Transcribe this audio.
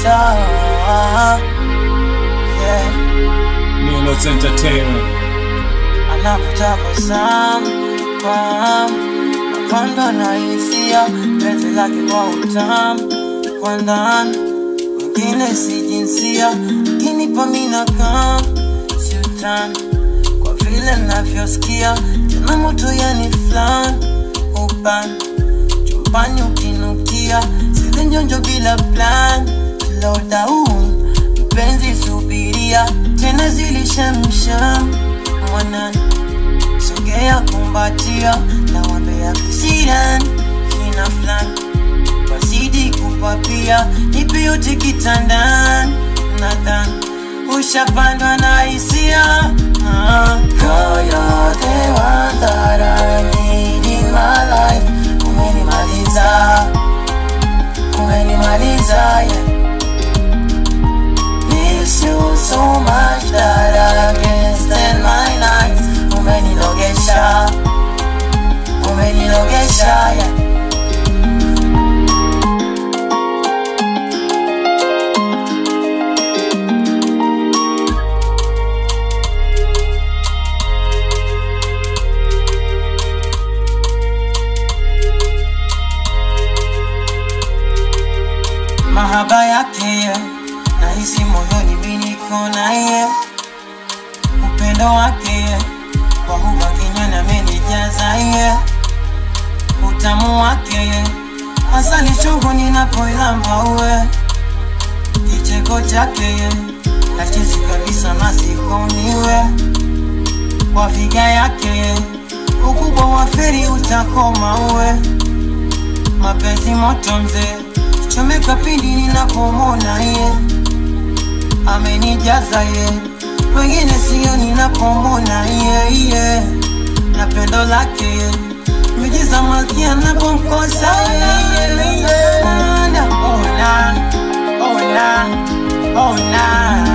sawa yeah. Milos Entertainment. Anapotabasamu fahamu napandwa na hisia penzi lake kwa utamu kwa ndani mwingine si jinsia kinipa mina kam si utani kwa vile navyosikia tena moto yani flan ubani chumbani ukinukia sile njonjo bila plan slow down mpenzi subiria tena zilishamsham mwanani sogea kumbatia na wambea kisiran kina fulani wazidi kupapia nipe yote kitandani nadhani ushapandwa na hisia Ah. Girl, you're the one that I need in my life. Umenimaliza, umenimaliza, yeah. Miss you so much that I can't stand my nights. Umenilogesha, umenilogesha, yeah. mahaba yake nahisi moyoni mimi niko naye upendo wake kwa huba kinywani amenijaza ye utamu wake asali chungu ninapoilamba uwe kicheko chake nachezi kabisa nasikoniwe kwa figa yake ukubwa wa feri utakoma uwe mapenzi moto mzee chomeka pindi ninapomona ye amenijaza ye wengine sio ninapomona ye ye na pendo lake ye mijiza malkia napomkosa ye ona ona ona ona